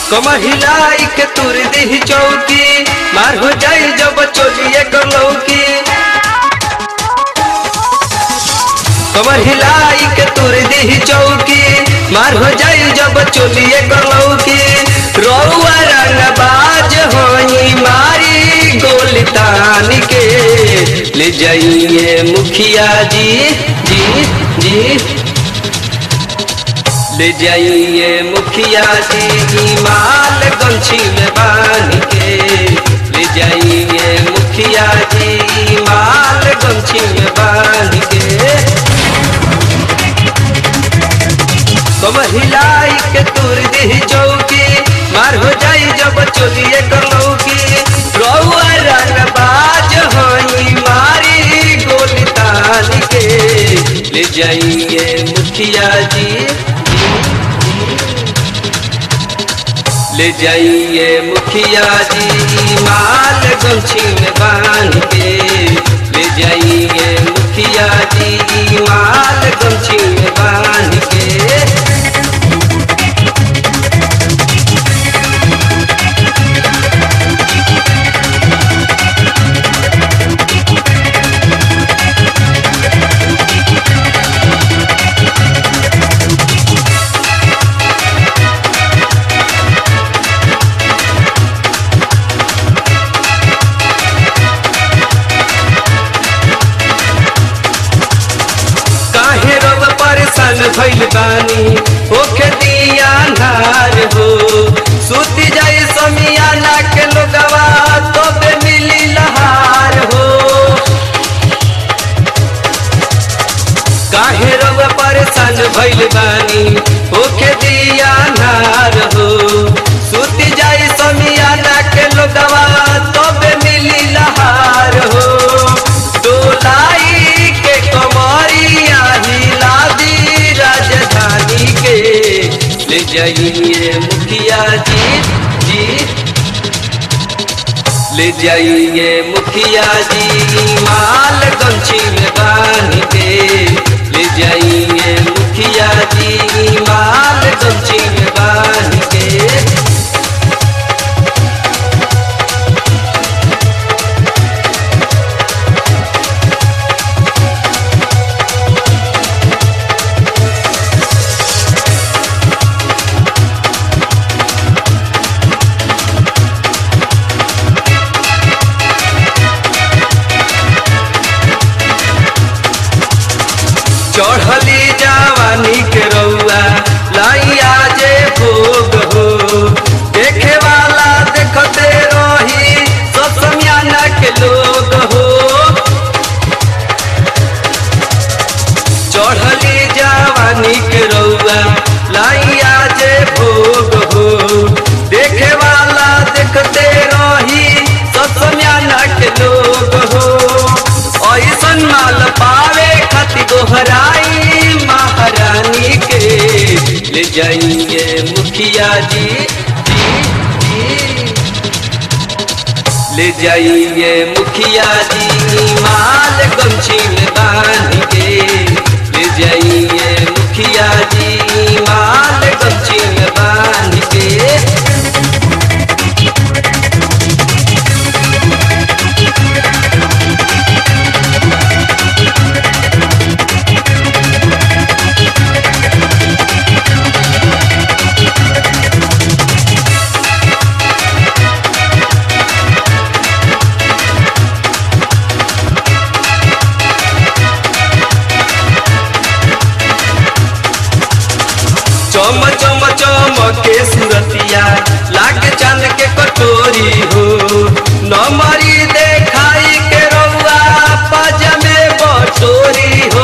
कमर हिलाई के तुर दी चौकी मार हो जाई जब चोलिए लौकी कमर हिलाई के तुर दी चौकी मार हो जाई जब चोलिए लौकी रौआ रंग बाज होई मारी गोली तान के ले जाइए मुखिया जी जी जी ले जाइए मुखिया जी माल गमछी में बांध के ले जाइए मुखिया जी माल गमछी में बांध के कम हिलाई के तुर दी चौकी मार हो जाई जब चोलिए करलौकी रौआ रंग बाज होई मारी गोली तान के ले जाइए मुखिया जी ले जाइए मुखिया जी माल गमछी में बांध के ले जाइए मुखिया जी माल गमछी में बांध के काहे रब परेशान भइल बानी ओखे दिया नार हो सुती जाई समियाना के लोगवा तो बे मिली लहार हो काहे रब परेशान भइल बानी ओखे दिया नार हो सुती जाई समियाना के लोगवा तो बे मिली लहार हो डोलाई के कमरिया हिला दी राजधानी के ले जाइए मुखिया जी जी ले जाइए मुखिया जी माल गमछी में बांध के ले जाइए मुखिया जी माल गमछी में बांध के चढ़ली जवानी के रउआ लाइया जे भोग हो देखे वाला देखते रही सब समियाना के लोग हो चढ़ली जवानी के रउआ लाइया जे भोग हो देखे वाला देखते रही सब समियाना के लोग हो ऐसन माल पावे खातिर दोहराई महारानी के ले जाइए मुखिया जी जी जी ले जाइए मुखिया जी माल गमछी में बांध के ले जाइए मुखिया जी माल गमछी में बांध के चम चम चम के सुरतिया लाग चांद के कटोरी हो नमरी देखाई के रउआ पजमे बटोरी हो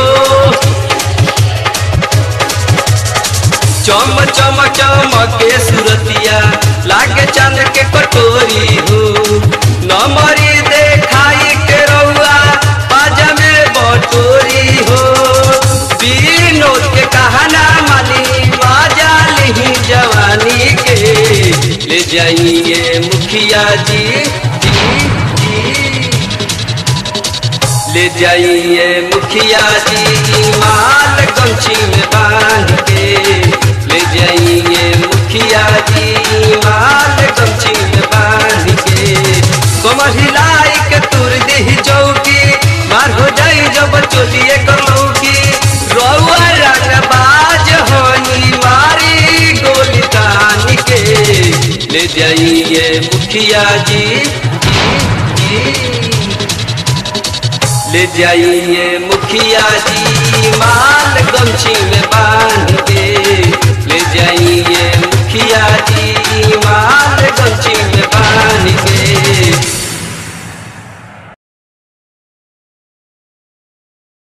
चम चम चम के सुरतिया लाग चांद के कटोरी हो नमरी देखाई के रउआ पजमे बटोरी हो विनोद के कहना मानी बाजा लिही जवानी के ले जाइए मुखिया जी जी जी ले जाइए मुखिया जी माल गमछी में बांध के ले जाइए मुखिया मुखिया जी माल गमछी में बांध के कमर हिलाई के तुर दी चौकी मार हो जाई जब चोलिए करौकी रउआ रंग बाज होनी मारी गोली तान के ले जाइए मुखिया जी जी, जी। ले जाइए मुखिया जी माल गमछी में बांध के